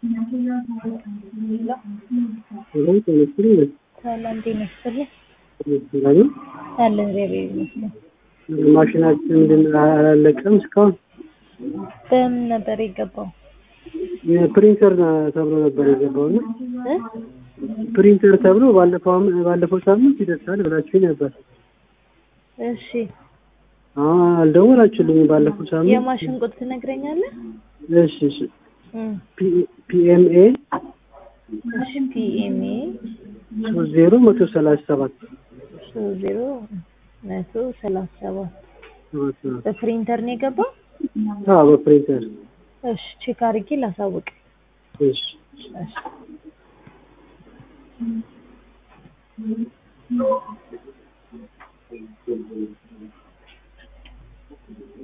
ሄሎ ጤና ይስጥልኝ። ሰላም ጤና ይስጥልኝ። ሰላም ነው? አለ እግዚአብሔር ይመስገን። ማሽናችን ግን አላለቀም እስካሁን። በምን ነበር የገባው? ፕሪንተር ተብሎ ነበር የገባው እና እ? ፕሪንተር ተብሎ ባለፈው አም- ባለፈው ሳምንት ይደርሳል ብላችሁኝ ነበር። እሺ አሁን አልደወላችሁልኝም ባለፈው ሳምንት። የማሽን ቁጥር ትነግረኛለህ? እሺ እሺ እም፣ ፒኤምኤ እሺ ፒኤምኤ ሶስት ዜሮ መቶ ሰላሳ ሰባት ሶስት ዜሮ መቶ ሰላሳ ሰባት ሰባት ነው። በፕሪንተር ነው የገባው? አዎ በፕሪንተር እሺ ቼክ አድርጌ ላሳውቅ። እሺ እሺ